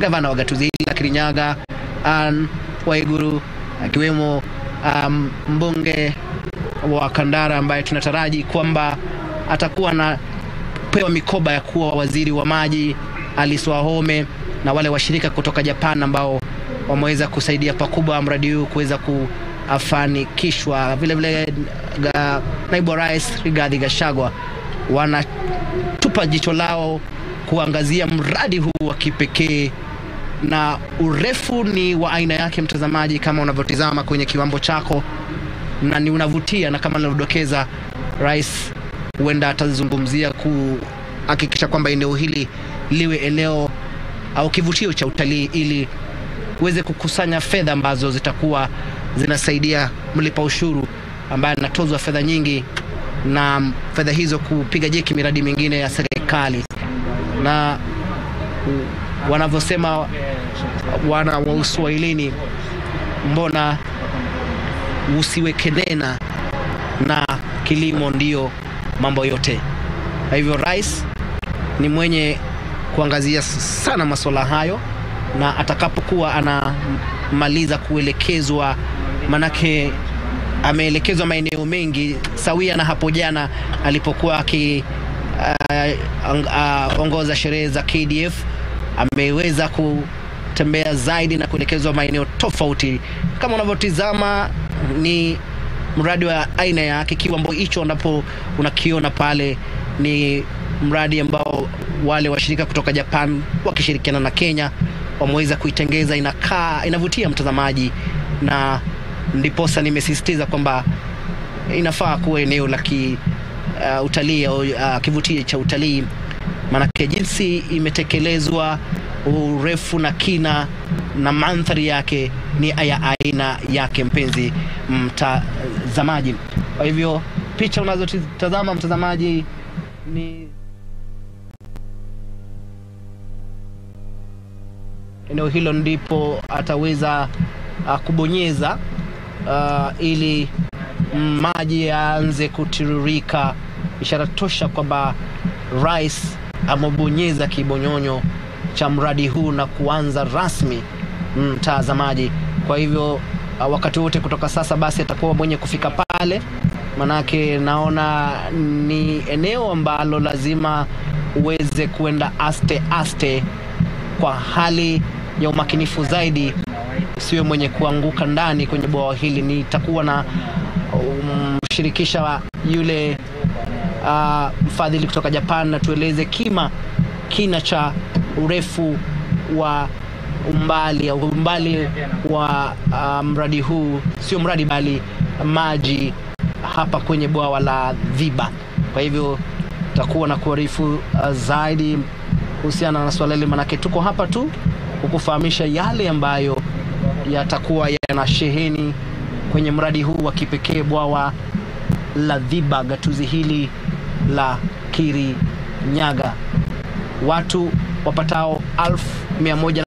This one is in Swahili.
gavana wa gatuzi hili la Kirinyaga Anne Waiguru, akiwemo um, mbunge wa Kandara ambaye tunataraji kwamba atakuwa anapewa mikoba ya kuwa waziri wa maji, Alice Wahome na wale washirika kutoka Japan ambao wameweza kusaidia pakubwa mradi huu kuweza kufanikishwa. Vile vile ga, naibu wa rais Rigathi Gachagua wanatupa jicho lao kuangazia mradi huu wa kipekee na urefu ni wa aina yake, mtazamaji, kama unavyotizama kwenye kiwambo chako, na ni unavutia, na kama nilivyodokeza, rais huenda atazungumzia kuhakikisha kwamba eneo hili liwe eneo au kivutio cha utalii ili uweze kukusanya fedha ambazo zitakuwa zinasaidia mlipa ushuru ambaye anatozwa fedha nyingi, na fedha hizo kupiga jeki miradi mingine ya serikali na wanavyosema wana wa Uswahilini, mbona usiweke nena na kilimo ndiyo mambo yote. Kwa hivyo rais ni mwenye kuangazia sana masuala hayo, na atakapokuwa anamaliza kuelekezwa, manake ameelekezwa maeneo mengi sawia na hapo jana alipokuwa aki uh, uh, ongoza sherehe za KDF ameweza kutembea zaidi na kuelekezwa maeneo tofauti. Kama unavyotizama ni mradi wa aina yake. Kiwambo hicho ambapo unakiona pale ni mradi ambao wale washirika kutoka Japan wakishirikiana na Kenya wameweza kuitengeza, inakaa inavutia mtazamaji, na ndiposa nimesisitiza kwamba inafaa kuwa eneo la ki uh, utalii au uh, kivutio cha utalii, maanake jinsi imetekelezwa, urefu na kina na mandhari yake ni ya aina yake, mpenzi mtazamaji. Kwa hivyo picha unazotazama mtazamaji ni eneo hilo, ndipo ataweza uh, kubonyeza uh, ili maji yaanze kutiririka, ishara tosha kwamba rais amebonyeza kibonyonyo cha mradi huu na kuanza rasmi, mtazamaji. Kwa hivyo wakati wote kutoka sasa basi atakuwa mwenye kufika pale, manake naona ni eneo ambalo lazima uweze kuenda aste aste kwa hali ya umakinifu zaidi, siwe mwenye kuanguka ndani kwenye bwawa hili. Nitakuwa na mshirikisha um, yule uh, mfadhili kutoka Japan na tueleze kima kina cha urefu wa umbali au umbali wa uh, mradi huu, sio mradi bali maji hapa kwenye bwawa la Dhiba. Kwa hivyo tutakuwa na kuarifu uh, zaidi kuhusiana na swala hili, manake tuko hapa tu kukufahamisha yale ambayo yatakuwa yana sheheni kwenye mradi huu wa kipekee bwawa la Dhiba, gatuzi hili la Kirinyaga. Watu wapatao elfu mia moja